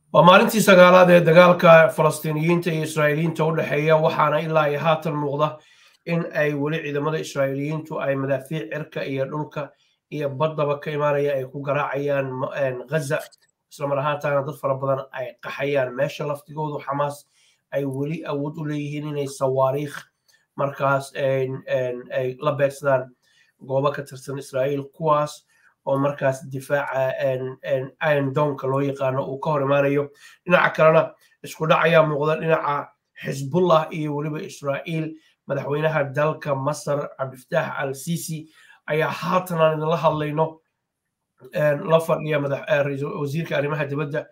waa maalintii sagaalaad ee dagaalka falastiiniyiinta iyo israa'iiliyiinta u dhexeeya waxaana ilaa iyo haatan muuqda in ay weli ciidamada israa'iiliyiintu ay madaafiic cirka iyo dhulka iyo baddaba ka imaanaya ay ku garaacayaan ghaza islamar ahaantaana dad fara badan ay qaxayaan meesha laftigoodu xamaas ay weli awood u leeyihiin inay sawaariikh markaas ay la beegsadaan goobo ka tirsan israa'iil kuwaas oo markaas difaaca iron donka loo yaqaano uu ka hor imaanayo dhinaca kalena isku dhac ayaa muuqda dhinaca xisbullah iyo weliba israa'iil madaxweynaha dalka masar cabdifataax al sisi ayaa haatan aan idinla hadlayno la fadhiya wasiirka arrimaha dibadda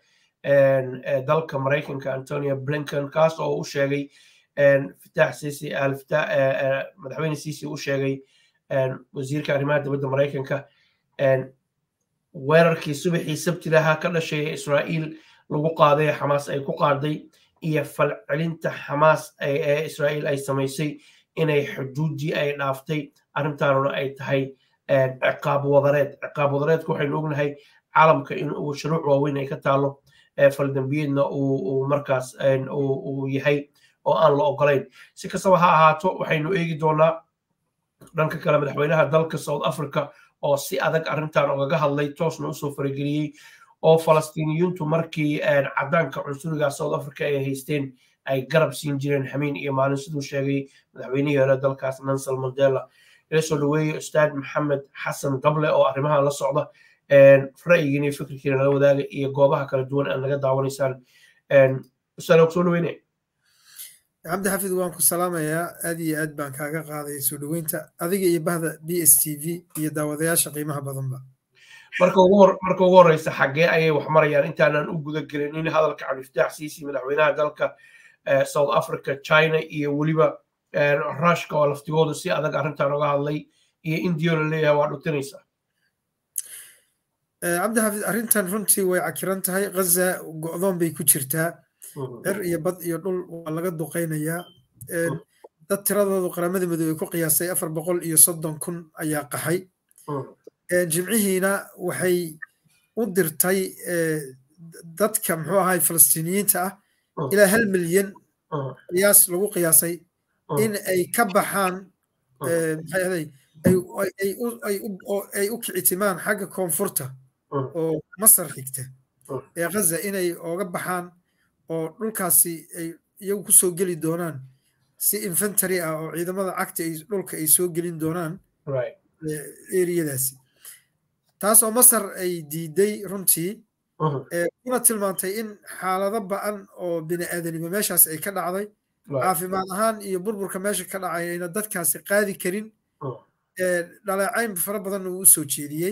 dalka maraykanka antonio blinken kaas oo u sheegay fitaax sisi madaxweyne sisi u sheegay wasiirka arrimaha dibadda maraykanka weerarkii subaxii sabtilaha ka dhashay ee israa'iil lagu qaaday xamaas ay ku qaaday iyo falcelinta xamaas ee israa'iil ay samaysay inay xuduudii ay dhaaftay arrintaanuna ay tahay ciqaab wadareed ciqaab wadareedka waxaynu ognahay caalamka in uu shuruuc waaweyn ay ka taalo faldambiyeedna uu markaas uu yahay oo aan la ogolayn si kastaba ha ahaato waxaynu eegi doonaa dhanka kale madaxweynaha dalka south africa oo si adag arrintan ogaga hadlay toosna usoo farageliyey oo falastiiniyiintu markii caddaanka cunsuriga south africa ay haysteen ay garab siin jireen xamiin iyo maalin siduu sheegay madaxweynihii hore dalkaas nansel mandela ila soo dhaweeye ustaad maxamed xasan gable oo arrimaha la socda ra'yigiina iyo fikirkiina nala wadaaga iyo goobaha kala duwan aad naga daawanaysaan ustaad og soo dhaweynaya cabdi xafid waan ku salaamayaa aad iyo aad baan kaaga qaaday soo dhoweynta adiga iyo bahda b s t v iyo daawadayaasha qiimaha badanba marka ugu horeysa xaggee ayay wax marayaan intaanan u guda gelin in hadalka cabdifataax siisi madaxweynaha dalka south africa china iyo weliba rushka oo laftigoodu si adag arrintan oga hadlay iyo indiyo la leeyahay waa dhutinaysa cabdi xafid arrintan runtii way cakiran tahay ghaza go'doon bay ku jirtaa cir iyo bad iyo dhul waa laga duqaynayaa dad tiradoodu qaramada midoobey ku qiyaasay afar boqol iyo soddon kun ayaa qaxay jimcihiina waxay u dirtay dadka muxuu ahay falastiiniyiinta ah ilaa hal milyan qiyaas lagu qiyaasay in ay ka baxaan maxay ahaday ay u kicitimaan xagga koonfurta oo masar xigta ee ghaza inay ooga baxaan oo dhulkaasi ay iyagu ku soo geli doonaan si infantary ah oo ciidamada cagta ay dhulka ay soo gelin doonaan eriyadaasi taas oo masar ay diiday runtii kuna tilmaantay in xaalado ba'an oo bini aadanimo meeshaas ay ka dhacday caafimaad ahaan iyo burburka meesha ka dhacay ayna dadkaasi qaadi karin dhaleecayn fara badanna uu u soo jeediyey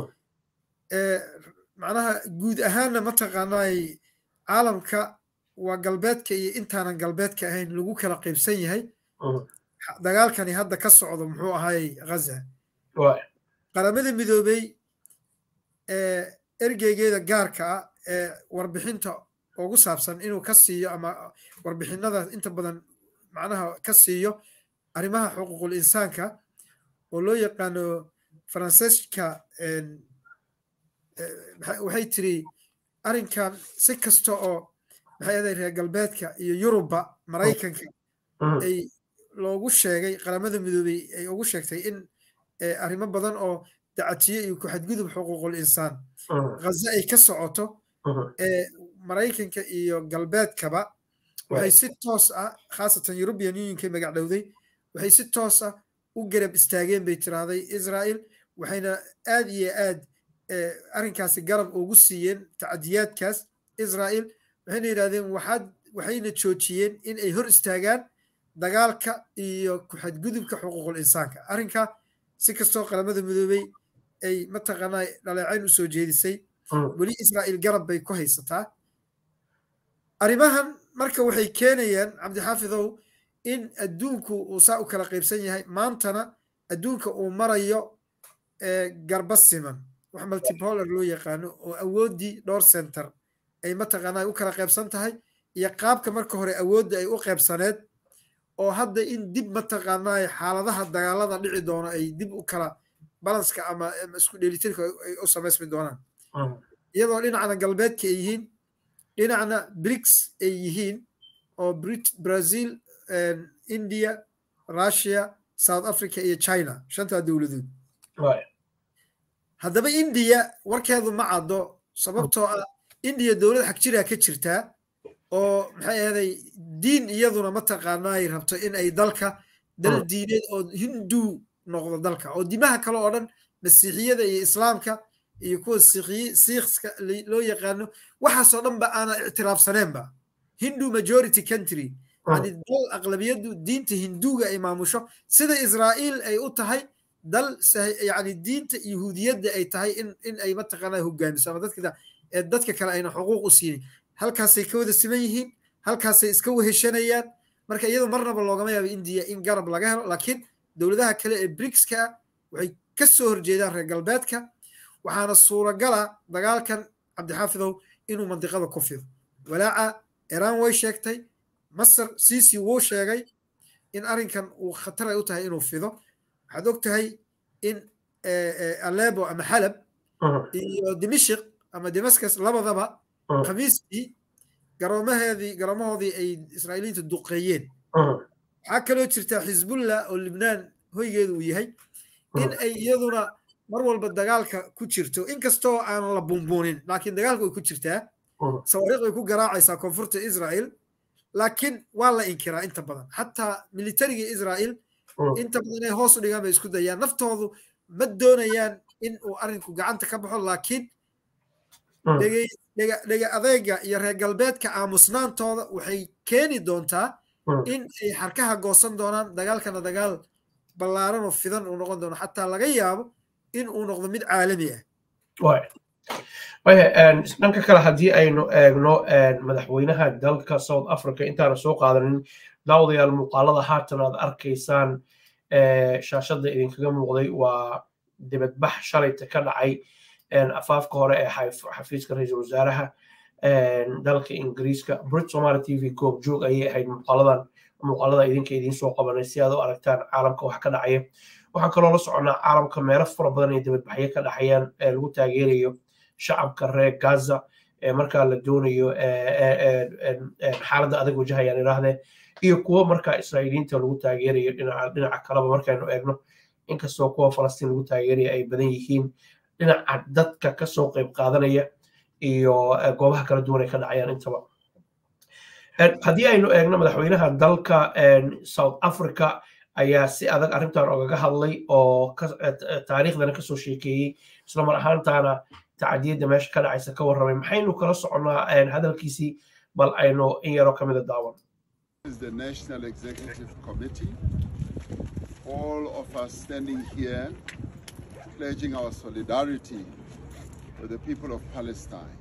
macnaha guud ahaanna mataqaanaay caalamka waa galbeedka iyo intaanan galbeedka ahayn lagu kala qaybsan yahay dagaalkani hadda ka socdo muxuu ahaayey ghaza qaramada midoobey ergeygeeda gaarka ah ee warbixinta ugu saabsan inuu ka siiyo ama warbixinada inta badan macnaha ka siiyo arrimaha xuquuqul insaanka oo loo yaqaano faransiiska waxay tiri arrinkan si kasta oo maxay ahaday reer galbeedka iyo yurubba maraykanka ay loogu sheegay qaramada midoobey ay ugu sheegtay in arrimo badan oo dacatiyo iyo ku-xadgudub xuquuqul insaan ghaza ay ka socoto maraykanka iyo galbeedkaba waxay si toos ah khaasatan european unionkay magac dhowday waxay si toos ah u garab istaageen bay tiraahday israel waxayna aad iyo aad arrinkaasi garab ugu siiyeen tacadiyaadkaas israel waxayna yidhahdeen waxaad waxayna joojiyeen in ay hor istaagaan dagaalka iyo ku-xadgudubka xuquuqul insaanka arrinka si kastoo qaramada midoobey ay mataqaanaa dhaleecayn u soo jeedisay weli israa'iil garab bay ku haysataa arrimahan marka waxay keenayaan cabdixaafidow in adduunku uu saa u kala qaybsan yahay maantana adduunka uu marayo garba siman wax multipolar loo yaqaano oo awooddii dhowr center ay mataqaanaa u kala qaybsan tahay iyo qaabka marka hore awoodda ay u qaybsaneed oo hadda in dib mataqaanaa xaaladaha dagaalada dhici doono ay dib u kala balanska ama isku dheelitirka ay u samaysmi doonaan iyadoo dhinacna galbeedka ay yihiin dhinacna brics ay yihiin oo brazil india russia south africa iyo china shantaa dowladood haddaba indiya warkeedu ma caddo sababtoo ah indiya dowlad xag jiraa ka jirtaa oo maxay ahday diin iyaduna mataqaanaa ay rabto in ay dalka dal diineed oo hindu noqdo dalka oo dimaha kale oo dhan masiixiyada iyo islaamka iyo kuwa siikska loo yaqaano waxaasoo dhan ba aanan ictiraafsaneenba hindu majority country yani dal aqlabiyadu diinta hinduga ay maamusho sida israa'iil ay u tahay dal yani diinta yahuudiyadda ay tahay in in ay mataqaanaa hogaamiso ama dadka dadka kale ayna xuquuq u siinin halkaasay ka wada siman yihiin halkaasay iska weheshanayaan marka iyadoo marnaba loogama yaabo indiya in garab laga helo laakiin dowladaha kale ee brigska ah waxay ka soo horjeedaan reer galbeedka waxaana suuragala dagaalkan cabdixaafidow inuu mandiqada ku fido walaaca iiraan way sheegtay masar sisi wuu sheegay in arrinkan uu khatar ay u tahay inuu fido waxaad og tahay in alebo ama xalab iyo dimishik ama damascus labadaba khamiistii garoomaheedii garoomahoodii ay israa'iiliinta duqeeyeen waxaa kaloo jirta xisbullah oo libnaan hoygeedu uu yahay in ay iyaduna mar walba dagaalka ku jirto inkastoo aan la bunbuunin laakiin dagaalka way ku jirtaa sawaariiq way ku garaacaysaa koonfurta israa'il laakiin waa la inkiraa inta badan xataa militariga israa'il inta badan inay hoos u dhigaan bay isku dayaan naftoodu ma doonayaan in uu arrinku gacanta ka baxo laakiin dhega adeega iyo reer galbeedka aamusnaantooda waxay keeni doontaa in ay xarkaha goosan doonaan dagaalkana dagaal ballaaran oo fidan uu noqon doono xataa laga yaabo in uu noqdo mid caalami ah dhanka kale haddii aynu eegno madaxweynaha dalka south africa intaana soo qaadanin daawadayaal muuqaalada haatan aad arkaysaan shaashadda idinkaga muuqday waa dibadbax shalayta ka dhacay afaafka hore ee xafiiska ra-iisul wasaaraha dalka ingiriiska brit somaali t v goob joog ayay ahayd muuqaaladan muuqaalada idinka idiin soo qabanay si aad u aragtaan caalamka wax ka dhacaya waxaan kaloo la soconnaa caalamka meelo fara badan ay dibadbaxyo ka dhacayaan ee lagu taageerayo shacabka reer gaza ee markaa la doonayo xaaladda adag wajahayaan idhaahdee iyo kuwo markaa israa'iiliinta lagu taageerayo dhinaca kaleba markaynu eegno inkastoo kuwa falastiin lagu taageeraya ay badan yihiin dhinaca dadka kasoo qayb qaadanaya iyo goobaha kala duwan ay ka dhacayaan intaba haddii aynu eegno madaxweynaha dalka south africa ayaa si adag arrintan ogaga hadlay oo taariikhdana kasoo sheekeeyey islamar ahaantaana tacadiyadda meesha ka dhacaysa ka warramay maxaynu kala soconnaa hadalkiisii bal aynu in yaro ka mida daawan the National Executive Committee, all of us standing here pledging our solidarity with the people of Palestine.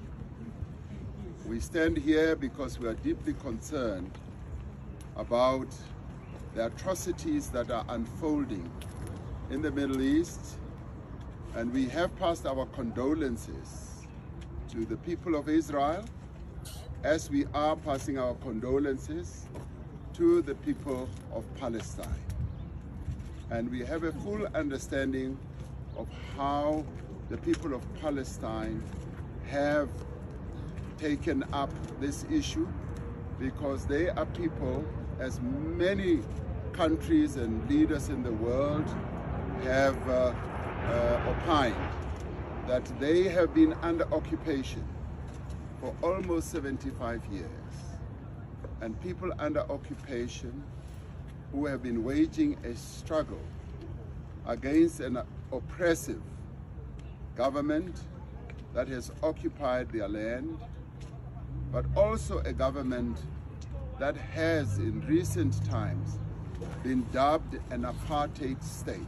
We stand here because we are deeply concerned about the atrocities that are unfolding in the Middle East, and we have passed our condolences to the people of Israel as we are passing our condolences to the people of Palestine. And we have a full understanding of how the people of Palestine have taken up this issue because they are people, as many countries and leaders in the world have uh, uh, opined, that they have been under occupation for almost 75 years. And people under occupation who have been waging a struggle against an oppressive government that has occupied their land, but also a government that has in recent times been dubbed an apartheid state.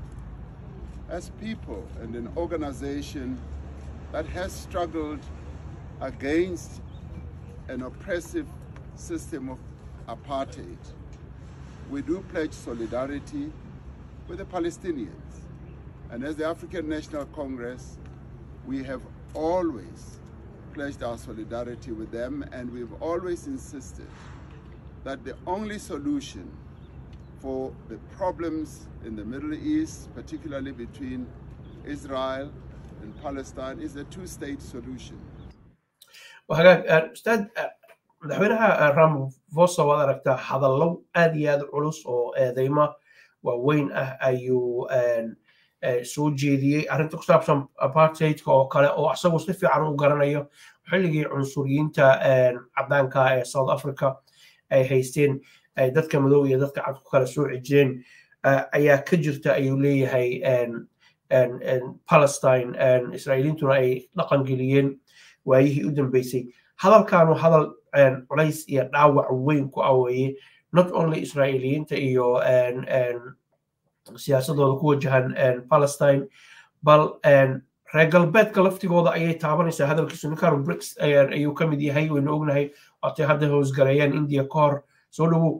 As people and an organization that has struggled against an oppressive system of apartheid, we do pledge solidarity with the Palestinians. And as the African National Congress, we have always pledged our solidarity with them and we've always insisted that the only solution for the problems in the Middle East, particularly between Israel and Palestine, is a two-state solution. hagaag ustaad madaxweynaha ramaphosa waad aragtaa hadallo aad iyo aad culus oo eedeymo waaweyn ah ayuu soo jeediyey arrinta ku saabsan apartheidka oo kale oo isagu si fiican u garanayo xilligii cunsuriyiinta caddaanka ee south africa ay haysteen ay dadka madow iyo dadka cad ku kala sooci jireen ayaa ka jirta ayuu leeyahay palestine israa'iiliintuna ay dhaqan geliyeen waayihii u dambeysay hadalkaanu hadal culays iyo dhaawac weyn ku aweeye not only israa'iiliyiinta iyo siyaasadooda ku wajahan palestine bal reer galbeedka laftigooda ayay taabanaysaa hadalkiisu ninkan brics ayuu ka mid yahay waynu ognahay waatay hadda hoosgareeyeen india ka hor soo dhowow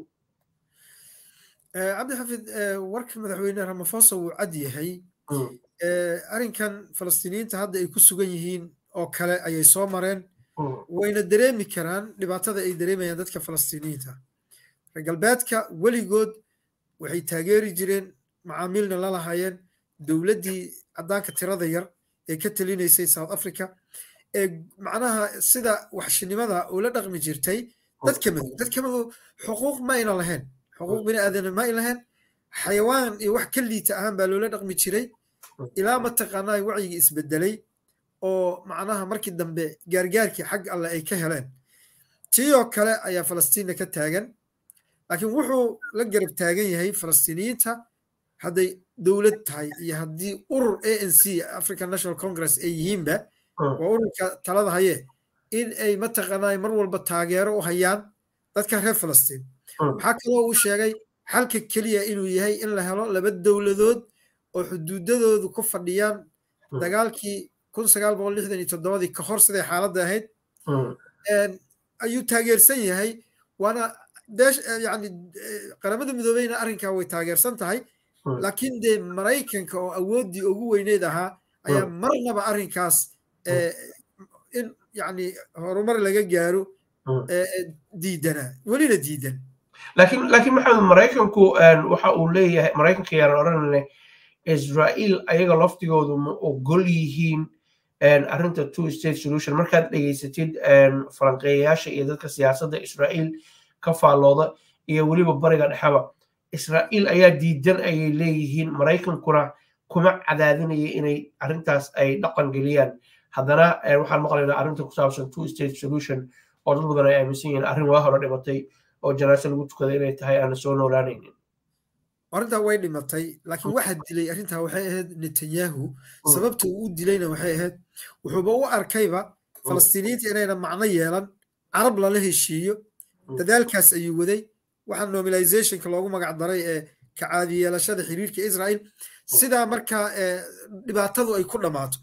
cabdixafid warka madaxweyne ramaphosa wuu cad yahay arrinkan falastiiniyiinta hadda ay ku sugan yihiin oo kale ayay soo mareen wayna dareemi karaan dhibaatada ay dareemayaan dadka falastiiniyiinta reer galbeedka weligood waxay taageeri jireen macaamiilna la lahaayeen dowladdii caddaanka tirada yar ee ka talinaysay south africa ee macnaha sida waxshinimada ula dhaqmi jirtay dadka madow dadka madow xuquuq ma ayna lahayn xuquuq bini aadana ma ay lahayn xayawaan iyo wax ka liita ahaan baa loola dhaqmi jiray ilaa mataqaanaa wacyigii isbedelay oo macnaha markii dambe gaargaarkii xag alle ay ka heleen tii oo kale ayaa falastiinna ka taagan laakiin wuxuu la garab taagan yahay falastiiniyiinta hadday dowlad tahay iyo haddii urur a n c african national congress ay yihiinba waa ururka talada haye in ay mataqaanaa mar walba taageero u hayaan dadka reer falastiin waxaa kaloo uu sheegay xalka keliya inuu yahay in la helo laba dowladood oo xuduudadoodu ku fadhiyaan dagaalkii kun sagaal boqol lixdan iyo toddobadii ka hor siday xaaladda ahayd ayuu taageersan yahay waana beesh yani qaramada midoobeyna arrinkaa way taageersan tahay laakiin dee maraykanka oo awooddii ugu weyneyd ahaa ayaa marnaba arrinkaas in yani horumar laga gaaro diidanaa welina diidan laakiin laakiin maxamed maraykanku waxa uu leeyahay maraykanka yaan odhanayna israa'iil ayaga laftigoodu ma ogol yihiin arrinta two state solution markaad dhegaysatid falanqeeyayaasha iyo dadka siyaasadda israa'iil ka faallooda iyo weliba bariga dhexeba israa'iil ayaa diidan ayay leeyihiin maraykankuna kuma cadaadinaya inay arrintaas ay dhaqan geliyaan haddana waxaan maqlaynaa arrinta ku saabsan two state solution oo dad badan ay aaminsan yihiin arrin waa hore dhimatay oo janaase lagu tukaday inay tahay aana soo noolaanaynin arrintaa way dhimatay laakiin waxaa dilay arrintaa waxay ahayd netanyahu sababta uu u dilayna waxay ahayd wuxuuba u arkayba falastiiniyiinta inayna macno yeelan carab lala heshiiyo dadaalkaas ayuu waday waxaa normalizationka loogu magac daray ee ka caadi yeelashada xiriirka israel sidaa markaa dhibaatadu ay ku dhammaato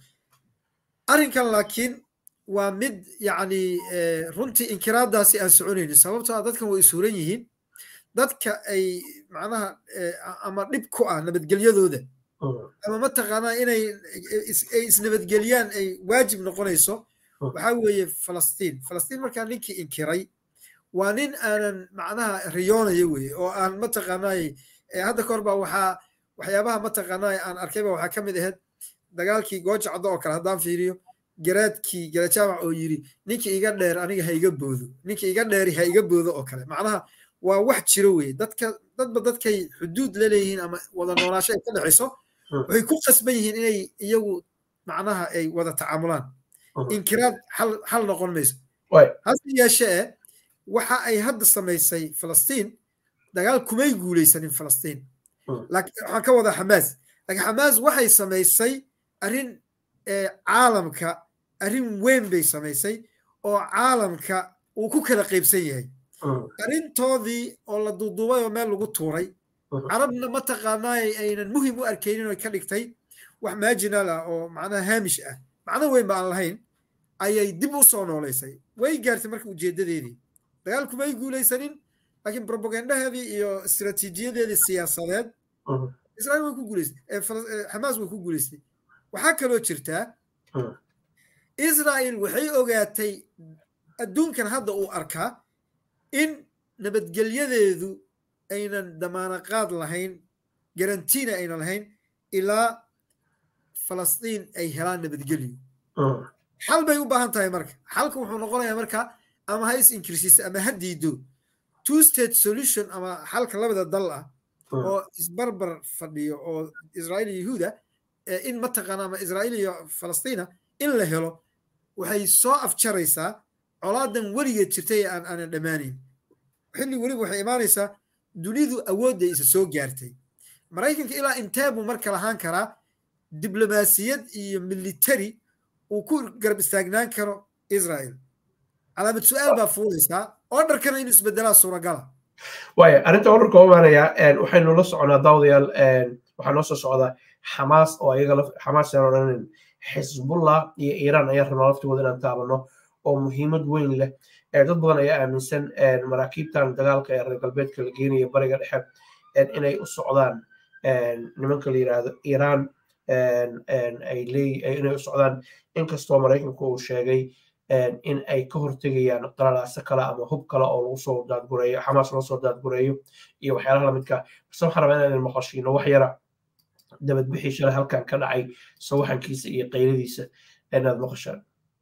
arrinkan laakiin waa mid yacni runtii inkiraadaasi aan soconaynin sababtoo ah dadkan way isuuran yihiin dadka ay macnaha ama dhib ku ah nabadgelyadooda ama mataqaanaa inay ay isnabadgeliyaan ay waajib noqonayso waxaa weeye falastiin falastiin markaa ninkii inkiray waa nin aanan macnaha riyoonaya weye oo aan mataqaanaay hadda kahor baa waxaa waxyaabaha mataqaanaay aan arkayba waxaa ka mid ahayd dagaalkii gooja caddo oo kale haddaan fiiriyo garaadkii garajaamac oo yiri ninka iga dheer aniga ha iga boodo ninka iga dheeri ha iga boodo oo kale macnaha waa wax jiro weye dadka dadba dadkay xuduud la leeyihiin ama wada noolaasho ay ka dhexayso waxay ku qasban yihiin inay iyagu macnaha ay wada tacaamulaan inkiraad xal noqon mayso hase yeeshee waxa ay hadda samaysay falastiin dagaal kumay guulaysanin falastiin waxaan ka wadaa xamaas laakiin xamaas waxay samaysay arrin caalamka arrin weyn bay samaysay oo caalamka uu ku kala qaybsan yahay arrintoodii oo la duuduubay oo meel lagu tuuray carabna mataqaanaa aynan muhim u arkaynin oo ka dhigtay wax maajinal ah oo macnaha haamish ah macno weyn ba aan lahayn ayay dib u soo noolaysay way gaartay marka ujeeddadeedii dagaalkumay guulaysanin laakiin propagandaheedii iyo istiraatiijiyadeedii siyaasadeed israa'iil way ku guulaystay xamaas way ku guulaystay waxaa kaloo jirtaa israa'iil waxay ogaatay adduunkan hadda uu arkaa in nabadgelyadeedu aynan damaanaqaad lahayn garantiina aynan lahayn ilaa falastiin ay helaan nabadgelyo xal bay u baahan tahay marka xalka wuxuu noqonayaa marka ama ha is inkirsiisa ama ha diido two state solution ama xalka labada dal ah oo isbarbar fadhiyo oo israa'iil iyo yahuuda in mataqaana ama israa'iil iyo falastiina in la helo waxay soo afjaraysaa colaadan weligeed jirtay ee aan aanan dhammaanayn xilli weliba waxay imaanaysaa dunidu awoodday isa soo gaartay maraykanka ilaa intee buu marka lahaan karaa diblomaasiyad iyo military uu ku garab istaagnaan karo israel calaamad su-aal baa fuulaysaa orderkana inuu isbedelaa suuragala waaya arrinta orderka u imaanaya waxaynu la soconaa daawadayaal waxaa noo soo socda xamaas oo ayaga xamaas aan odhanin xisbullah iyo iiraan ayaa rabnaa laftigooda inaan taabano oo muhiimad weyn leh dad badan ayaa aaminsan maraakiibtan dagaalka ee reer galbeedka la geenaya bariga dhexe inay u socdaan nimanka la yiraahdo iiraan ay leey inay u socdaan inkastoo maraykanku uu sheegay in ay ka hortegayaan qalalaase kale ama hub kale oo lagu soo daadgureeyo xamaas loo soo daadgureeyo iyo waxyaalaha lamidka base waxaan rabaa inaan maqashiino wax yara dabadbixii shalay halkan ka dhacay sawaxankiisa iyo qayladiisa inaad maqashaan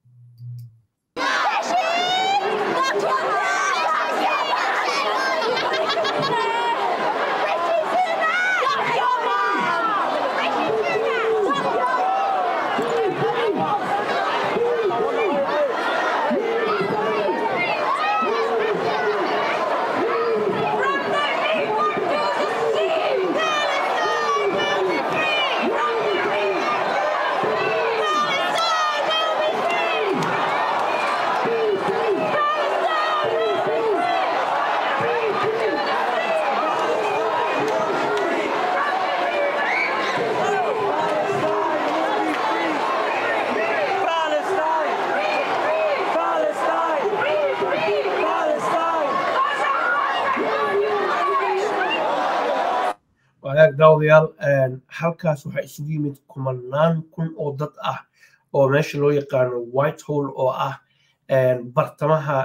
wadaag daawadayaal halkaas waxaa isugu yimid kumanaan kun oo dad ah oo meesha loo yaqaano white hole oo ah bartamaha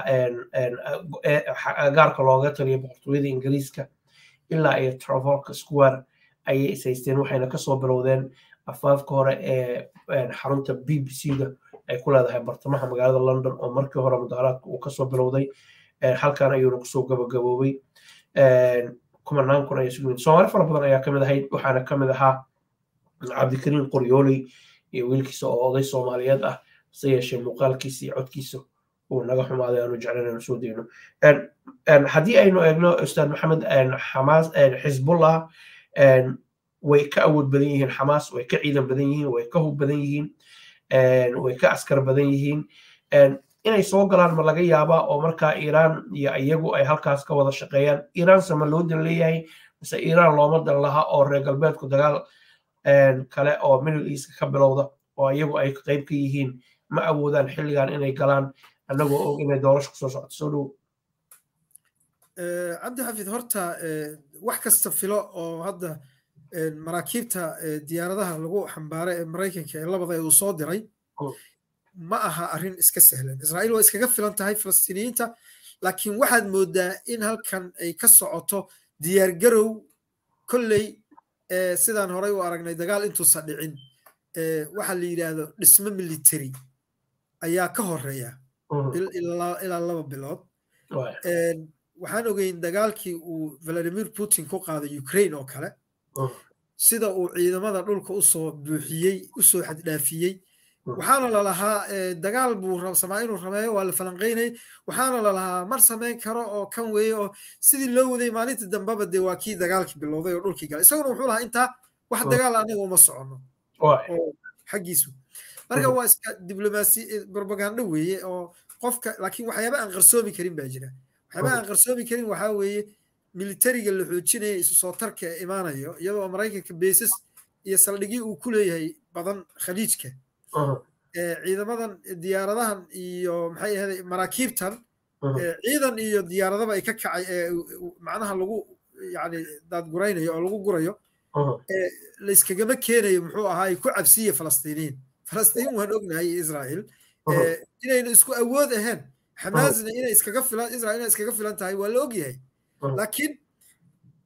gaarka looga taliya boqortooyada ingiriiska ilaa iyo travolka square ayay ishaysteen waxayna kasoo bilowdeen afaafka hore ee xarunta b b c da ay ku leedahay bartamaha magaalada london oo markii hore mudaharaadka uu kasoo bilowday halkan ayuuna kusoo gabagaboobay kumanaan kun ayaa isugu yimid soomaali fara badan ayaa kamid ahayd waxaana kamid ahaa cabdikariim qoryooley iyo wiilkiisa oo oday soomaaliyeed ah hase yeeshee muuqaalkiisa iyo codkiisa uu naga xumaaday aanu jeclan aanu soo dayno haddii aynu eegno ustaad maxamed xamaas xisbullah way ka awood badan yihiin xamaas way ka ciidan badan yihiin way ka hub badan yihiin way ka askar badan yihiin inay soo galaan ma laga yaabaa oo markaa iiraan iyo iyagu ay halkaas ka wada shaqeeyaan iiraanse ma loo dan leeyahay mise iiraan looma dan laha oo reer galbeedku dagaal kale oo middle east ka bilowda oo iyagu ay qayb ka yihiin ma awoodaan xilligan inay galaan annagoo og inay doorasho kusoo socoto soo dhow cabdi xafid horta wax kasta filo oo hadda maraakiibta diyaaradaha lagu xambaaray ee maraykanka ee labada uu soo diray ma aha arrin iska sahlan israa'iil waa iskaga filan tahay falastiiniyiinta laakiin waxaad moodaa in halkan ay ka socoto diyaargarow kolley sidaan horey u aragnay dagaal intuusan dhicin waxa la yidhaahdo dhismo military ayaa ka horeeya ilaa laba bilood waxaan ogeyn dagaalkii uu valadimir putin ku qaaday ukraine oo kale sida uu ciidamada dhulka usoo buuxiyey usoo xaddhaafiyey waxaana lalahaa dagaal buu rabsamaa inuu rameeyo waa la falanqaynay waxaana lalahaa mar samayn karo oo kan weeye oo sidii loo waday maalinta dambeba dee waa kii dagaalkii bilowday oo dhulkii galay isaguna wuxuu lahaa intaa wax dagaal anaga uma socono oo xaggiisu marka waa iska diblomaasi propaganda weeye oo qofka laakiin waxyaaba aan qarsoomi karin baa jira waxyaaba aan qarsoomi karin waxaa weeye militariga la xoojinaya isu soo tarka imaanayo iyadoo maraykanka beesas iyo saldhigii uu ku leeyahay badan khaliijka ciidamadan diyaaradahan iyo maxay ahayd maraakiibtan ciidan iyo diyaaradaba ay ka kacay macnaha lagu yani daadguraynayo oo lagu gurayo layskagama keenayo muxuu ahaa ay ku cabsiye falastiiniin falastiin waan ognahay israel inayna isku awood ahayn xamaasna inay iskaga filan israel inay iskaga filan tahay waa la ogyahay laakiin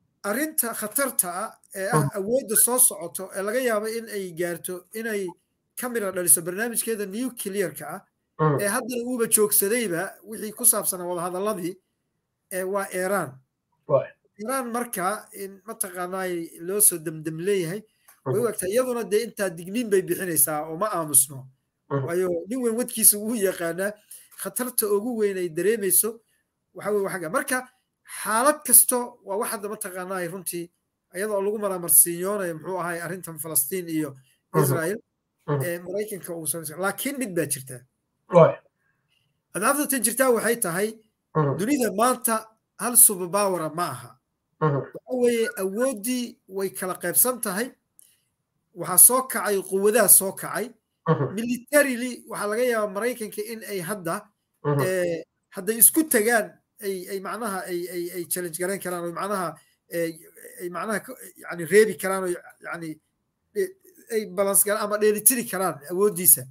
arrinta khatarta ah ee ah awoodda soo socoto ee laga yaabo in ay gaarto inay ka mira dhaliso barnaamijkeeda nuclearka ah ee haddana uuba joogsadayba wixii ku saabsanaa wadahadaladii waa iran iran marka in mataqaanaay loo soo demdem leeyahay way u egtaa iyaduna dee intaa digniin bay bixinaysaa oo ma aamusno waayo nin weyn wadkiisa wuu yaqaanaa khatarta ugu weyn ay dareemayso waxa weye waxaga marka xaalad kasto waa wax hadda mataqaanaay runtii iyadoo lagu maraamarsiinyoonayo muxuu ahay arrintan falastiin iyo israel maraykanka uu samaysa laakiin mid baa jirtaa adcaabta tan jirtaa waxay tahay dunida maanta hal subabawara ma aha waxa weeye awooddii way kala qaybsan tahay waxaa soo kacay quwadaha soo kacay militarily waxaa laga yaabaa maraykanka in ay hadda hadday isku tagaan ay ay macnaha ay ay ay challenge garayn karaan oo macnaha ay macnaha yani reebi karaan oo yani ay balance garaan ama dheelitiri karaan awooddiisa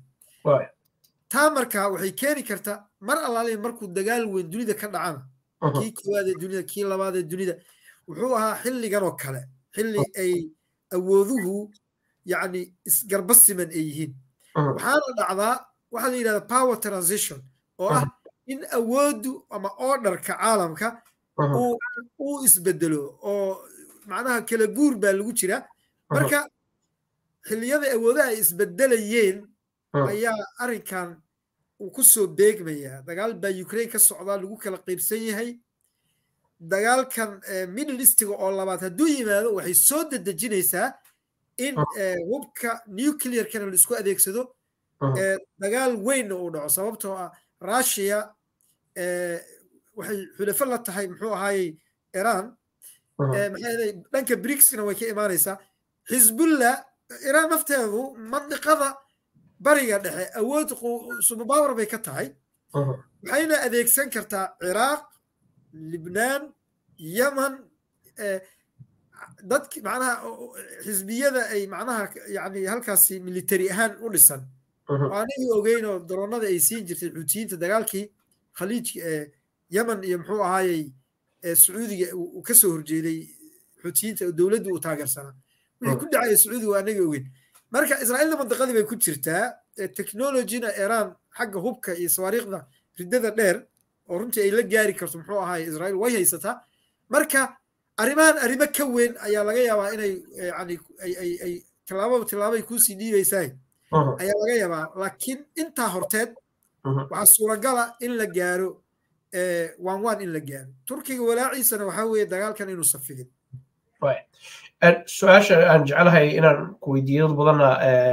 taa markaa waxay keeni kartaa mar allaale markuu dagaal weyn dunida ka dhacana kii koowaad ee dunida kii labaad ee dunida wuxuu ahaa xilligan oo kale xilli ay awooduhu yani isgarba siman ay yihiin waxaana dhacdaa waxaa la yidhahda power transition oo ah in awooddu ama orderka caalamka uu isbedelo oo macnaha kala guur baa lagu jira marka xilliyada awoodaha ay isbedelayeen ayaa arrinkan uu ku soo beegmayaa dagaal baa ukraine ka socdaa lagu kala qaybsan yahay dagaalkan middle eastiga oo labaad hadduu yimaado waxay soo dedejinaysaa in hubka nuclearkana la isku adeegsado dagaal weynna uu dhaco sababtoo ah russia waxay xulafo la tahay muxuu ahaayey iran maxay dhanka brigskana way ka imaanaysaa xisbullah iran nafteedu mandiqada bariga dhexe awood subabawar bay ka tahay waxayna adeegsan kartaa ciraaq libnaan yaman dadki macnaha xisbiyada ay macnaha yani halkaasi military ahaan u dhisan anigii ogeynoo daroonada ay siin jirtay xuutiyiinta dagaalkii khaliijka ee yaman iyo muxuu ahaayey sacuudiga uu ka soo horjeeday xuutiyiinta dowladdu uu taageersanaa wixii ku dhacaya sacuudiga waa anagii ogeyn marka israa'iilna mandiqadii bay ku jirtaa technologyna iran xagga hubka iyo sawaariikhda riddada dheer oo runtii ay la gaari karto muxuu ahaay israa'iil way haysataa marka arrimahan arrimo ka weyn ayaa laga yaabaa inay yani ay ay tillaabo tillaabay kuusii dhiibaysaa ayaa laga yaabaa laakiin intaa horteed waxaa suuragala in la gaaro waan waan in la gaaro turkiga walaaciisana waxaa weeye dagaalkan inuu safigin su-aasha aan jeclahay inaan ku weydiiyo dad badanna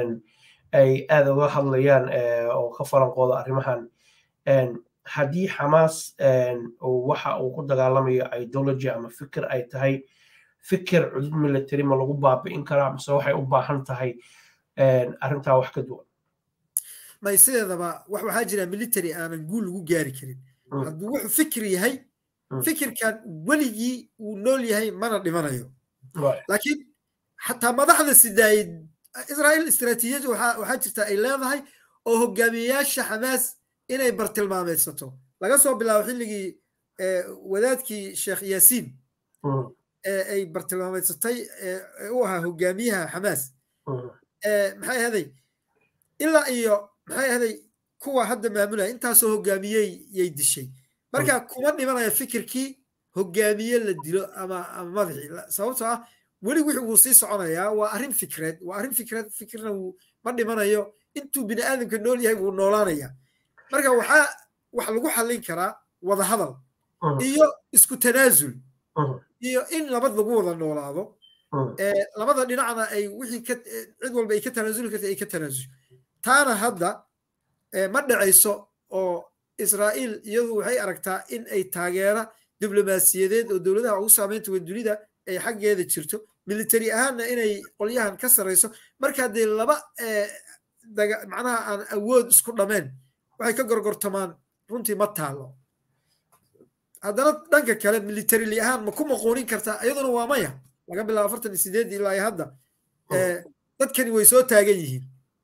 ay aad uga hadlayaan oo ka falanqooda arrimahan haddii xamaas waxa uu ku dagaalamayo ideology ama fikir ay tahay fikir cudud military ma lagu baabi'in karaa mise waxay u baahan tahay arrintaa wax ka duwan may sideedaba wax waxaa jira military aanan guul lagu gaari karin hadduu wuxuu fikir yahay fikirkan weligii uu nool yahay mana dhimanayo laakiin xataa madaxda sidaayid israa'iil istiraatiijiyad waxaa jirta ay leedahay oo hogaamiyeyaasha xamaas inay bartilmaameedsato laga soo bilaabo xilligii wadaadkii sheekh yaasiin ee ay bartilmaameedsatay ee u ahaa hogaamiyaha xamaas maxay ahaday ilaa iyo maxay ahaday kuwa hadda maamulaya intaasoo hogaamiyey yay dishay marka kuma dhimanaya fikirkii hogaamiye la dilo ama ama madaxii sababtoo ah weli wixii wuu sii soconayaa waa arrin fikreed waa arrin fikreed fikirna wuu ma dhimanayo intuu bini aadamka nool yahay wuu noolaanaya marka waxaa wax lagu xallin karaa wada hadal iyo isku tanaasul iyo in nabad lagu wada noolaado labada dhinacna ay wixii ka cid walba ay ka tanaasuli karta ay ka tanaasusho taana hadda ma dhacayso oo israa'iil iyadu waxay aragtaa in ay taageera diblomaasiyadeed oo dowladaha ugu saameynta weyn dunida ay xaggeeda jirto military ahaanna inay qolyahan ka sarrayso marka dee laba macnaha aan awood isku dhameen waxay ka gorgortamaan runtii ma taalo haddana dhanka kale militarily ahaan ma ku maquunin kartaa iyaduna waa maya laga bilaabo afartan iyo sideed ilaa hadda dadkani way soo taagan yihiin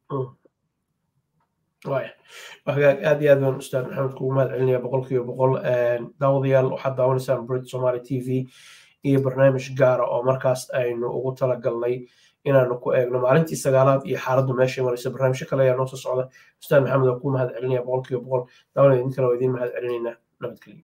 hagaag aad iyo aad baan ustaad maxamed kugu mahad celinaya boqol kiiba boqol daawadayaal waxaad daawanaysaan brit somaly t v iyo barnaamij gaara oo markaas aynu ugu talagalnay inaanu ku eegno maalintii sagaalaad iyo xaaladdu meeshay maraysa barnaamijyo kale ayaa noo soo socda ustaad maxamed oo ku mahad celinaya boqolkiiba boqol daawada idinkana waa idiin mahad celinaynaa nabadgelyo